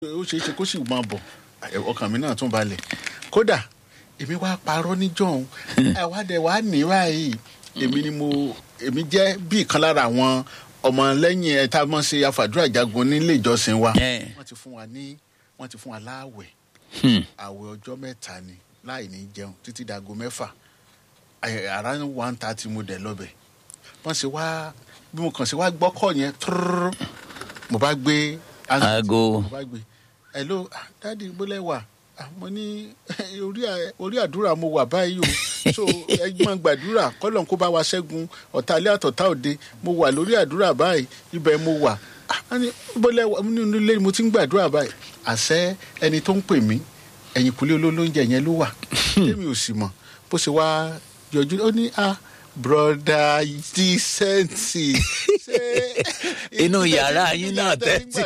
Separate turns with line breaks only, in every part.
ó ṣeé ṣe kó sì máa bọ̀ ọkàn mi náà tún balẹ̀ kódà èmi wá parọ́ níjọ́hún àwádẹ wàá ní báyìí èmi ni mo èmi jẹ́ bí ìkan lára àwọn ọmọlẹ́yìn ẹ̀ tá a mọ̀ ṣe àfàdúrà jagun nílé ìjọsìn wa
Eh.
wọ́n ti fún wa ní wọ́n ti fún wa láàwẹ̀
Hmm.
àwẹ̀ ọjọ́ mẹ́ta ni láì ní jẹun títí dago mẹ́fà àrà one thirty mo dẹ̀ lọ́bẹ̀ wọ́n ṣe wá bí mo kàn ṣe wá gbọ́kọ̀ yẹn trrrr, mo bá gbé
Aago.
mo bá gbé hello ah, dadi gbọ́lẹ̀ wà Ah, mo ní orí à- orí àdúrà mo wà báyìí o so ẹ máa gbàdúrà kọ́lọ̀ kó bá wa ṣẹ́gun ọ̀tá ilé àtọ̀tá òde mo wà lórí àdúrà báyìí ibẹ̀ mo wà Ah, wọ́n ní gbọ́lẹ̀ wà nínú ilé mo ti ń gbàdúrà báyìí àṣẹ ẹni tó ń pè mí ẹ̀yìn kùlé olóúnjẹ yẹn ló wà tèmi ò sì mọ̀ bó ṣe wá yọjú ó ní ah broda dísẹ́ǹtì ṣé
Inú yàrá yín náà tẹ́tí.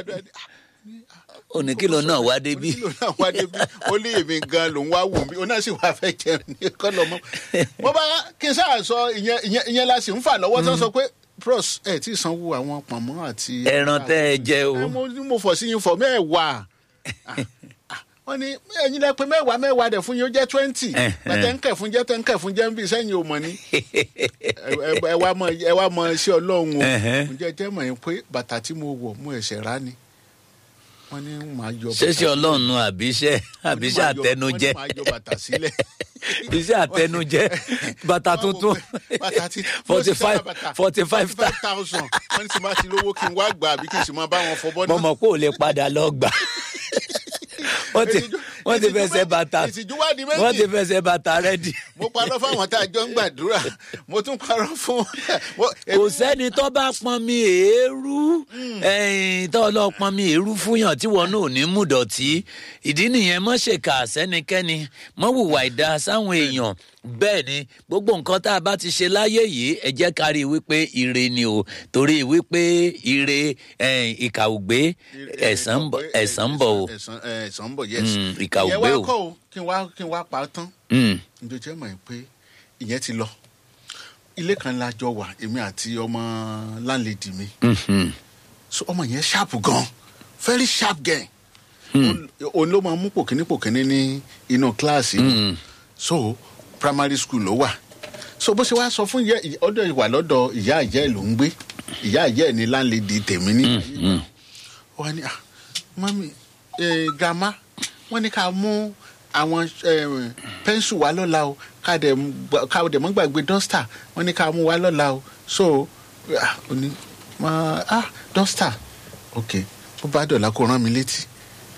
oníkìlọ̀ náà wá débí.
oníkìlọ̀ náà wá débí ó lé èmi gan lòún wá wù mí ó náà sì wá fẹ́ jẹun ní kọ́lọ̀ mọ́. mo bá kí n sáà sọ ìyẹn ìyẹn ìyẹn la sì ń fà lọ́wọ́ tó ń sọ pé pros ẹ̀ tí ì sanwó àwọn pọ̀nmọ́ àti.
ẹran tẹ́ ẹ jẹ o.
ẹ mo ní mo fọ̀ sí yín fọ̀ mẹ́wàá Ah, ah, wọ́n ní ẹ̀yin lẹ pé mẹ́wàá mẹ́wàá dẹ̀ fún yín ó jẹ́ twenty
Eh,
bàtẹ́ ń kẹ̀ fún jẹ́ tẹ́ ń kẹ̀ fún jẹ́ ń bí sẹ́yìn ò mọ̀ ni ẹ- ẹ ẹ wá mọ ẹ wá mọ iṣẹ́ ọlọ́run o
Ẹ̀hẹ́.
ǹjẹ́ jẹ́ mọ̀ yín pé bàtà tí mo wọ̀ mo ẹ̀ṣẹ̀ rà ni wọ́n ní màá yọ bàtà
ṣẹṣẹ Ọlọ́run nu àbíṣẹ àbíṣẹ
wọ́n ní màá yọ-
àtẹnujẹ
wọ́n ní màá yọ bàtà sílẹ̀
iṣẹ́ àtẹnujẹ bàtà tuntun
bàtà tí
forty five forty five
five thousand wọ́n ní tí máa ti lówó kí n wá gbà àbí kí n sì máa bá wọn fọ bọ́
mo mọ̀ pé ò lè padà lọ gbà wọ́n ti
Ìtìjú-
wọ́n ti
ìtìjú
fẹsẹ̀
wá-
bàtà
ìtìjú wá di méjì.
wọ́n ti fẹsẹ̀ bàtà rẹ́dì.
mo parọ́ fáwọn tá a jọ ń gbàdúrà mo tún parọ́ fún mo-
kò sẹ́ni tó bá pọn mi èérú ẹ̀yìn tó lọ pọn mi èérú fúnyàn tí wọn náà ò ní mú dọ̀tí ìdí nìyẹn mọ́ ṣèkà sẹ́nikẹ́ni mọ́ hùwà ìdá sáwọn èèyàn bẹ́ẹ̀ ni gbogbo nǹkan tá a bá ti ṣe láyé yìí ẹ jẹ́ ká rí i wípé ire ni o torí wípé ire ẹ̀yìn, ìkà ò gbé ẹ̀san ń bọ̀ ẹ̀san ń bọ̀ o.
ẹ̀san ẹ̀, ẹ̀san ń bọ̀ yes.
Mm, ìkà ò
ìyẹn
gbé
wá
o.
kọ́ o kí n wá kí n wá pa á tán
Mm,
njó jẹ́ mọ̀ ẹ́ pé ìyẹn ti lọ ilé kan la jọ wà èmi àti ọmọ láńlẹ́dì mi
mhm.
so ọmọ yẹn sharp gan very sharp gan Òun- òun ló máa mú pòkínní pòkínní ní inú kíláàsì
Mm.
so primary school ló wà so bó ṣe wá sọ fún ìyá ọdọ ìwà lọ́dọ̀ ìyá ìyá ẹ̀ ló ń gbé ìyá ìyá ẹ̀ ní láńlẹ́dì tèmi ní wọ́n ní ah mọ́mí eh, grandma wọ́n ní ká mú àwọn eh, pẹ́ńsù wá lọ́la o ká dẹ̀ mú- ká dẹ̀ mọ́ gbàgbé dọ́stà wọ́n ní ká mú wá lọ́la o so ah ó ní ma ah dọ́stà ok bó bá dọ̀la kó rán mi létí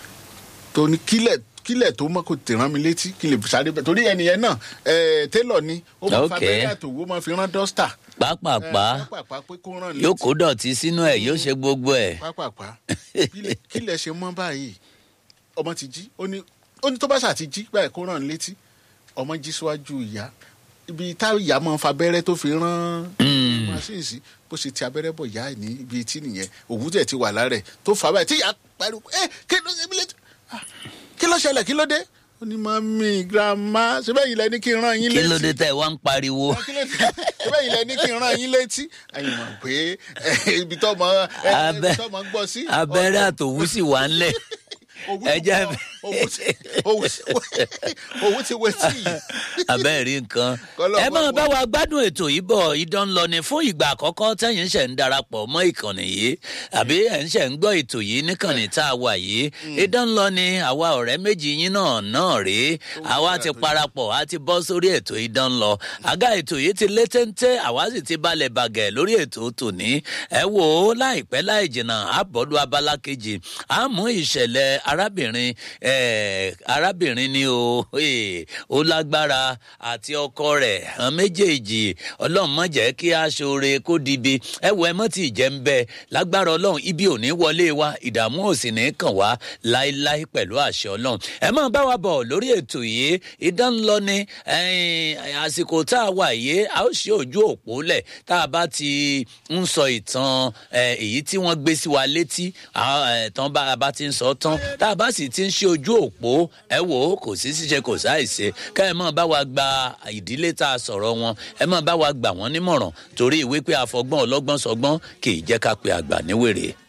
tó ní kílẹ̀ kílẹ̀ tó mọ́ kó tè rán mi létí kí lè sáré bẹ̀ torí ẹnìyẹn náà eh, télọ̀ ni ó máa fa
Ok.
abẹ́rẹ́ àtòwó máa fi rán dọ́stà
pápápá
pápá pé kó rán
yóò
létí
kó dọ̀tí sínú ẹ̀ yóò ṣe gbogbo ẹ̀.
pápápá Kílẹ̀- kílẹ̀ ṣe mọ́ báyìí ọmọ ti jí ó ní ó ní tó bá ṣà ti jí báyìí kó rán létí ọmọ jí síwájú ìyá ibi tá ìyá máa ń fa abẹ́rẹ́ tó fi rán
Mm.
machine sí bó ṣe ti abẹ́rẹ́ bọ̀ ìyá ẹ̀ ní ibi etí nìyẹn òwú tẹ̀ ti wà lára ẹ̀ tó fà á báyìí tí ìyá pariwo ẹ kí ló ṣe mí létí Ah, kí ló ṣẹlẹ̀ kí ló dé ó ní mami grandma ṣe bẹ́ẹ̀ yìí lẹ ní kí n rán yín
kí
létí
ló dé tẹ́ ẹ wá ń pariwo.
kí ló dé ṣe bẹ́ẹ̀ yìí lẹ ní kí n rán yín létí ẹ̀yin mọ̀ pé eh, ibi tó mọ ibi
Abẹ́-
tó mọ gbọ́ sí
abẹ́rẹ́ àtòwú sì wà ńlẹ̀.
owó
ẹ
ti
jẹ́-
wọ- owó ti- owó ti- owó ti wé tí yìí.
abẹ́ẹ̀ rí nǹkan.
Kọ́lọ́
ẹ máa
máa
bá wa gbádùn ètò yìí bọ̀ idán lọ ni fún ìgbà àkọ́kọ́ tẹ́yìn ṣẹ̀ ń darapọ̀ mọ́ ìkànnì yìí àbí ẹ̀ ń ṣẹ̀ ń gbọ́ ètò yìí níkànnì tá a wà yìí idán lọ ni àwa ọ̀rẹ́ méjì yín náà náà rèé àwa ti parapọ̀ a ti bọ́ sórí ètò idán lọ àga ètò yìí ti lé téńté àwa sì ti balẹ̀ bàgẹ̀ lórí ètò tòní ẹ wò ó láìpẹ́ láì jìnnà àbọ̀dù abala kejì a mú ìṣẹ̀lẹ̀ arábìnrin eh, arábìnrin ni o eh, ó lágbára àti ọkọ rẹ̀ hàn méjèèjì ọlọ́run má jẹ́ kí a ṣoore kó dibi ẹ wọ ẹ mọ́ tí ì jẹ́ ń bẹ lágbára ọlọ́run ibi ò ní wọlé wa ìdààmú ò sì ní kàn wá láéláé pẹ̀lú àṣẹ ọlọ́run ẹ máa bá wa bọ̀ lórí ètò yìí ìdánlọ ni ẹ̀yìn, àsìkò tá a wà yìí a ó ṣe ojú òpó lẹ̀ tá a bá ti ń sọ ìtàn eh, èyí tí wọ́n gbé sí wa létí ah, eh, tán bá a bá ti ń sọ tán tá a bá sì ti ń ṣe ojú òpó ẹ wò ó kò sí ṣíṣe kò sáìṣe ká ẹ máa bá wa gba ìdílé tá a sọ̀rọ̀ wọn ẹ máa bá wa gbà wọ́n nímọ̀ràn torí ìwé pé àfọgbọ́n ọlọ́gbọ́n sọgbọ́n kì í jẹ́ ká pe àgbà níwèrè.